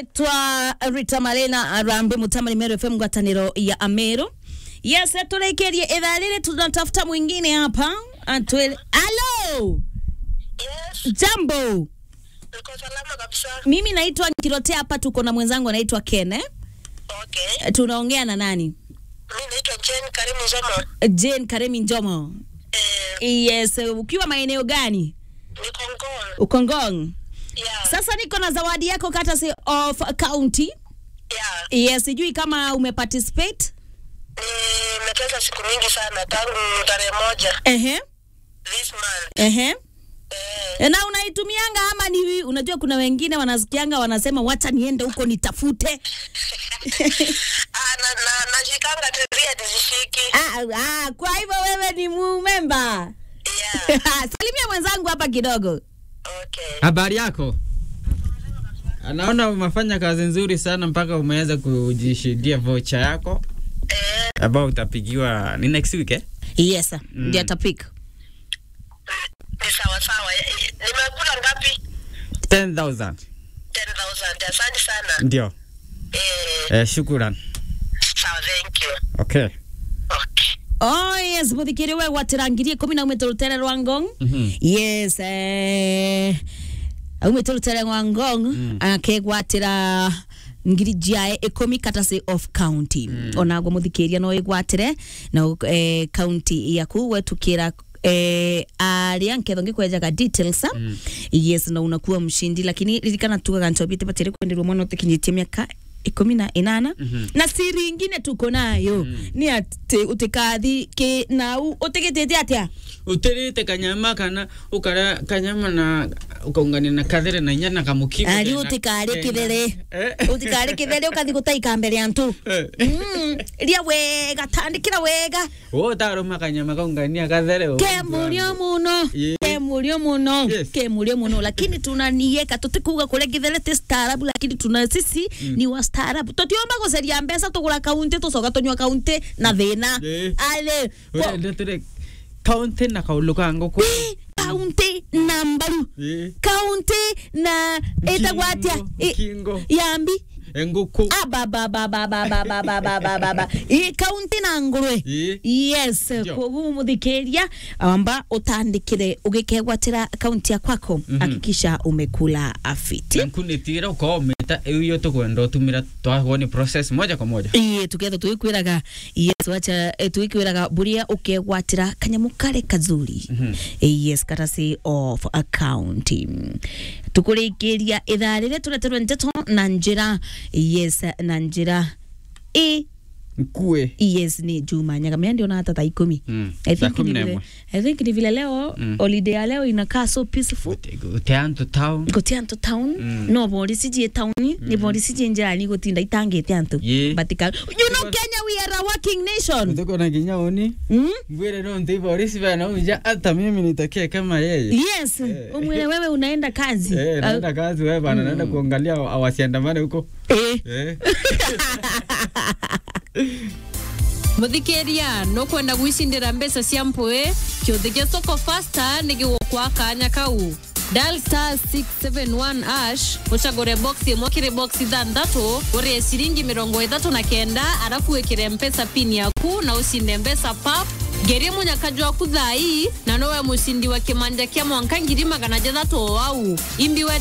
naitwa Rita Marena Rambe Mutama Meru FM ngwataniro ya Ameru. Yes, turekerie idhaa lile tunatafuta mwingine hapa. Atuele. Hello. Yes, Jambo. niko salama kabisa. Mimi naitwa Kirote hapa tuko na mwenzangu anaitwa Ken. Eh? Okay. Tunaongea na nani? Mimi naitwa Jane Karimu Zomo. Jane Karemi Njomo. Eh, Yes, ukiwa maeneo gani? niko Ngong. Ukongong. Yeah. Sasa niko na zawadi yako courtesy of county. Yeah. Yes, sijui kama umeparticipate. Nimecheza siku mingi sana tangu tarehe moja Ehe. this month. Ehe. Eh, Na unaitumianga ama ni unajua kuna wengine wanasikianga wanasema wacha niende huko nitafute. ah, na, na, nashikanga teria nizishiki. ah, ah, kwa hivyo wewe ni mumemba. Yeah. Salimia mwenzangu hapa kidogo. Okay. Habari yako? Anaona umefanya kazi nzuri sana mpaka umeweza kujishindia vocha yako Eh, ambao utapigiwa ni next week eh? Yes, sir. Ndio atapika. ni sawa sawa. Eh, eh, Nimekula ngapi? 10,000. 10,000. Asante sana. Ndio. Eh, Eh, shukran. sawa, thank you. Okay. Okay. Oh yes, muthikiri we gwatirangirie kumi na umite rutere rwa ngong. Mhm. Yes, eh umite rutere rwa ngong Mm. akegwatira ngiri jiae ikumi katasi of county mm. onagwo muthikiria no igwatire na eh, county yaku wetukira eh, aria nketho ngikwenjaga details mm. yes na unakuwa mshindi lakini ririkana tugaga ntobite batire kwenderwo mwana utikinyitie miaka ikumi na inana Mhm. na siri ingine tuko nayo mm. ni ati utikathi ki nau utigitite atia utirite kanyama kana ukara kanyama na ukaungania na kathere na inya na kamukigo ari tena. utikari kithere Eh. utikari kithere ukathi gutaika mbere ya ntu Eh. Mm, ria wega tandikira wega Wewe utaruma kanyama kaungania kathere ke murio muno Ye. ke murio muno Yes. ke murio muno lakini tunanieka tutikuga kuria githere ti staarabu lakini tuna sisi ni wa staarabu tutiomba guceria mbeca tugura kaunti tucoka tunyua kaunti na thina Ye. ale urende tire kaunti na kaulu kangu ku kaunti na mbaru Eh. kaunti na etagwa atia I- Kingo. yambi enguku abababababababababa kaunti na ngurwe Ĩ. yes Ndio. koguo muthikiria amba utandikire ugikegwatira kaunti ya kwako hakikisha umekula afiti nkunitira ukometa iyo tukwenda utumira twagoni process moja kwa moja iye tuketha tuikwiraga yes wacha eh, tuikwiraga buria ukegwatira kanyamu kare kazuri Mhm. Eh, yes courtesy of accounting tukurikiria ithaa riria tureterwe ndeto na njira yes na njira i nkue yes ni juma nyagamia ndio na hata thaa ikumi Mm, I saa think kumi ni na vile, imwe. I think ni vile leo Mm. holiday ya leo inakaa so peaceful uteantu town guti antu town Mm. no bori cijie town ni bori cijie njani gutinda itangite antu Ye. batika you know Kenya we are a working nation tuko na kinya uni mm? mbwire no ntivo orisi bana uja hata mimi nitokee kama yeye yes umwile wewe unaenda kazi eh naenda kazi wewe bana naenda kuangalia awasiandamane huko Eh. eh muthikiria no kwenda gwicindira mbeca cia mpui kiuthi gia soko fasta ni gigukwa kanya kau dial star 671 ash ucagure box imwe kiri box ithanthatu urie ciringi mirongo ithatu na kenda arafu wikire mpesa pin yaku na ucinde mbeca pap ngerie munyakaju waku thai na nowe mucindi wa kimanja kia mwanka ngiri magana jathatu o au imbi we